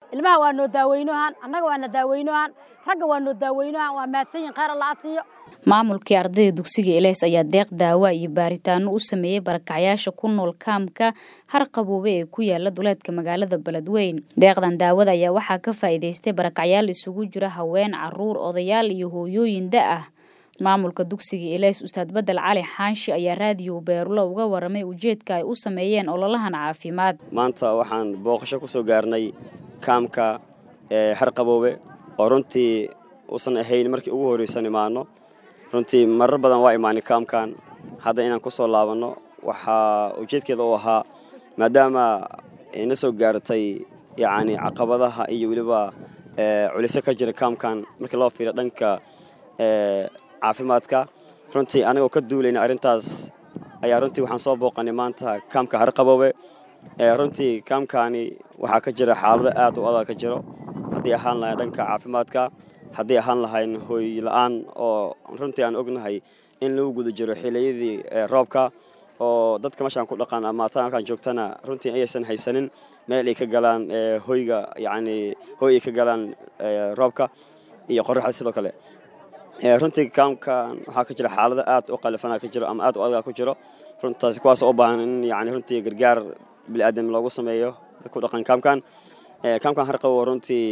ilmaha waa noo daaweynohan annaga waa na daaweynohan ragga waa noo daaweynohan waa mahadsan yihin khayr alla asiiyo maamulkii ardayda dugsiga ilays ayaa deeq daawa iyo baaritaano u sameeyey barakacyaasha ku nool kaamka harqaboobe ee ku yaala duleedka magaalada beledweyn deeqdan daawada ayaa waxaa ka faa'iidaystay barakacyaal isugu jira haween caruur odayaal iyo hooyooyin da ah maamulka dugsiga ilays ustaad bedel cali xaanshi ayaa raadiyo beerulo uga waramay ujeedka ay u sameeyeen ololahan caafimaad maanta waxaan booqasho ku soo gaarnay kaamka harqaboobe oo runtii uusan ahayn markii ugu horreysan imaano runtii marar badan waa imaanay kaamkan hadda inaan ku soo laabanno waxaa ujeedkeeda u ahaa maadaama na soo gaartay yacni caqabadaha iyo weliba culiso ka jira kaamkan markii loo fiiriyo dhanka caafimaadka runtii anigoo ka duulayna arrintaas ayaa runtii waxaan soo booqanay maanta kaamka harqaboobe runtii kaamkaani waxaa ka jira xaalado aad u adag ka jiro haddii ahaan lahayn dhanka caafimaadka haddii ahaan lahayn hooy la-aan oo runtii aan ognahay in lagu guda jiro xiliyadii roobka oo dadka meeshaan ku dhaqan amaataan halkaan joogtana runtii ayaysan haysanin meel ay ka galaan hoyga yacni hoy ay ka galaan roobka iyo qoraxda sidoo kale runtii kaamkan waxaa ka jira xaalado aad u qalifana ka jiro ama aad u adaga ku jiro runtaas kuwaas u baahan in yani runtii gargaar biniaadam loogu sameeyo dadka ku dhaqan kaamkan kaamkan harqabo runtii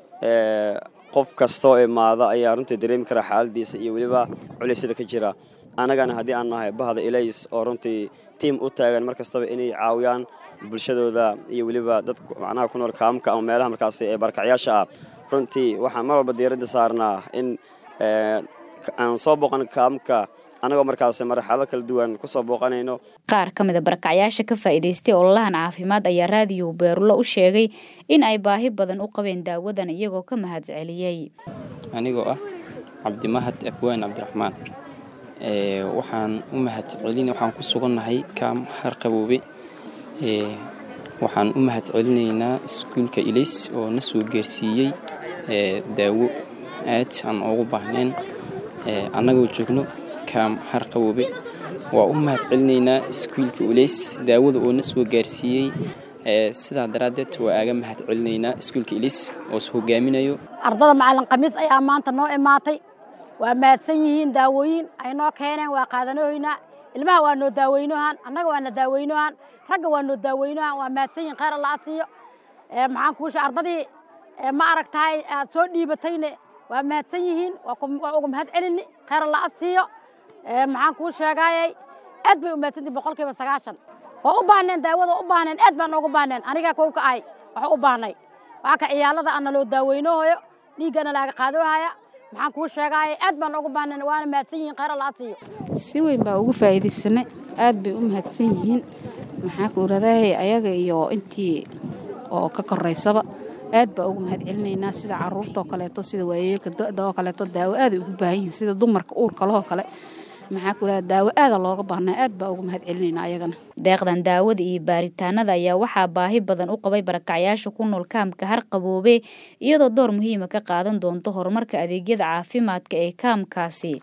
qof kastoo imaada ayaa runtii dareemi kara xaaladiisa iyo weliba culisyada ka jira annagana haddii aan nahay bahda ilays oo runtii tiim u taagan mar kastaba inay caawiyaan bulshadooda iyo weliba dadka macnaha ku nool kaamka ama meelaha markaasi ee barakacyaasha ah runtii waxaan mar walba diiradda saarnaa in aan soo booqan kaamka annagoo markaas marxalado kala duwan ku soo booqanayno qaar ka mid a barakacyaasha ka faa'iidaystay ololahan caafimaad ayaa raadiyo beerulo u sheegay in ay baahi badan u qabeen daawadan iyagoo ka mahad celiyey anigoo ah cabdimahad abwaan cabdiraxmaan waxaan u mahad celin waxaan ku sugannahay kaam harqaboobe waxaan u mahad celinaynaa iskuulka ilays oo na soo gaarsiiyey daawo aad aan ugu baahnayn annagoo joogno kaam harqaboobe waa u mahad celinaynaa iskuulka ulays daawada oo na soo gaarsiiyey sidaa daraaddeed waa aaga mahad celinaynaa iskuulka ilays oo is hogaaminayo ardada macalin khamiis ayaa maanta noo imaatay waa mahadsan yihiin daawooyin ay noo keeneen waa qaadanohoynaa ilmaha waa noo daaweynohan annaga waa na daaweynohan ragga waa noo daaweynohan waa mahadsan yihin khayr alla asiiyo maxaan kuusha ardadii ma aragtahay aad soo dhiibatayne waa mahadsan yihiin waa uga mahad celini khayr alla asiiyo maxaan kuu sheegaayay aad bay u mahadsantihin boqol kiiba sagaashan waa u baahneen daawada u baahneen aad baan noogu baahneen anigaa kow ka ahay waxa u baahnay waa ka ciyaalada ana loo daaweynoohayo dhiiggana laaga qaadoohaya maxaan kuu sheegaayay aad baan noogu baahneen waana mahadsan yihiin khayr alla asiiyo si weyn baa ugu faa'iidaysanay aad bay u mahadsan yihiin maxaa ku radahay ayaga iyo intii oo ka koraysaba aad baa ugu mahad celinaynaa sida caruurtaoo kaleeto sida waayeelka da-da oo kaleeto daawo aaday ugu baahan yihiin sida dumarka uurka lehoo kale maxaa ku dhaha daawo aada looga baahnaa aad baa ugu mahad celinaynaa ayagana deeqdan daawada iyo baaritaanada ayaa waxaa baahi badan u qabay barakacyaasha ku nool kaamka harqaboobe iyadoo door muhiima ka qaadan doonto horumarka adeegyada caafimaadka ee kaamkaasi